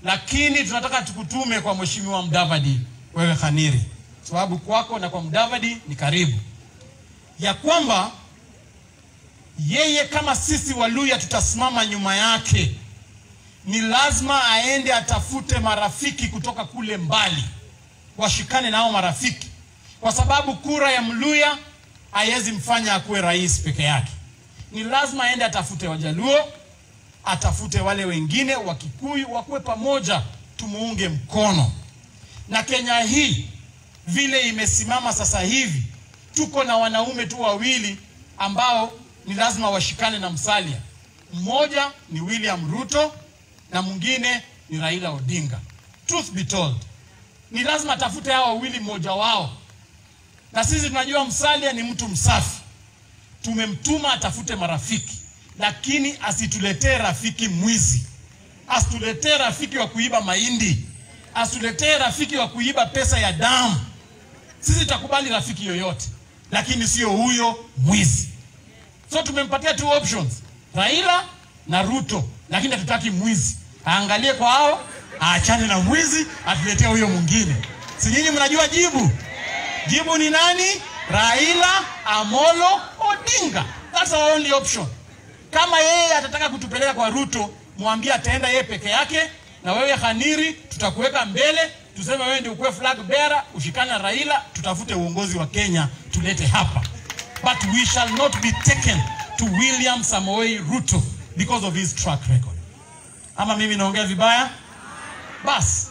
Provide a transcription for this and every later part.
lakini tunataka tukutume kwa mheshimiwa Mudavadi, wewe Khaniri, sababu kwako na kwa Mudavadi ni karibu, ya kwamba yeye kama sisi Waluya tutasimama nyuma yake. Ni lazima aende atafute marafiki kutoka kule mbali, washikane nao marafiki, kwa sababu kura ya Mluya haiwezi mfanya akuwe rais peke yake. Ni lazima aende atafute Wajaluo, atafute wale wengine wa Kikuyu, wakuwe pamoja, tumuunge mkono. Na Kenya hii vile imesimama sasa hivi, tuko na wanaume tu wawili ambao ni lazima washikane na Musalia. Mmoja ni William Ruto na mwingine ni Raila Odinga. Truth be told, ni lazima atafute hao wawili, mmoja wao. Na sisi tunajua Musalia ni mtu msafi, tumemtuma atafute marafiki, lakini asituletee rafiki mwizi, asituletee rafiki wa kuiba mahindi, asituletee rafiki wa kuiba pesa ya damu. Sisi tutakubali rafiki yoyote, lakini sio huyo mwizi. So tumempatia two options, Raila na Ruto, lakini hatutaki mwizi. Aangalie kwa hao, aachane na mwizi, atuletee huyo mwingine. Si nyinyi mnajua jibu? Jibu ni nani? Raila Amolo Odinga. That's our only option. Kama yeye atataka kutupeleka kwa Ruto, mwambie ataenda yeye peke yake, na wewe Khaniri, tutakuweka mbele, tuseme wewe ndio ukuwe flag bearer, ushikane na Raila, tutafute uongozi wa Kenya tulete hapa but we shall not be taken to William Samoei Ruto because of his track record. Ama mimi naongea vibaya? Basi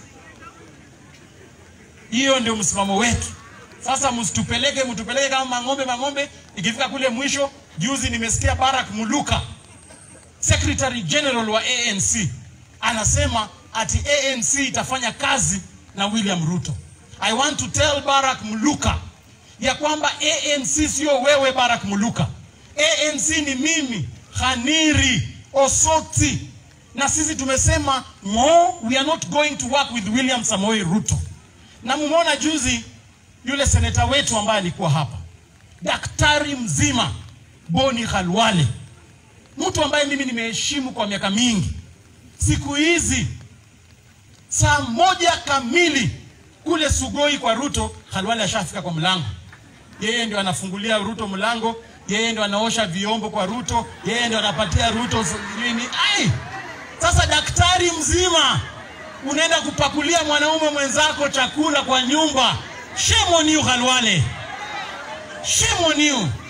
hiyo ndio msimamo wetu. Sasa msitupeleke, mtupeleke kama mang'ombe mang'ombe. Ikifika kule mwisho, juzi nimesikia Barack Muluka, Secretary General wa ANC, anasema ati ANC itafanya kazi na William Ruto. I want to tell Barack Muluka ya kwamba ANC sio wewe Barack Muluka. ANC ni mimi Khaniri Osoti, na sisi tumesema no, we are not going to work with William Samoei Ruto. Na mumeona juzi yule seneta wetu ambaye alikuwa hapa, daktari mzima Boni Khalwale, mtu ambaye mimi nimeheshimu kwa miaka mingi. Siku hizi saa moja kamili kule Sugoi kwa Ruto, Khalwale ashafika kwa mlango. Yeye ndio anafungulia Ruto mlango, yeye ndio anaosha vyombo kwa Ruto, yeye ndio anapatia Ruto nini. Ai, sasa daktari mzima unaenda kupakulia mwanaume mwenzako chakula kwa nyumba. Shame on you Khalwale, shame on you.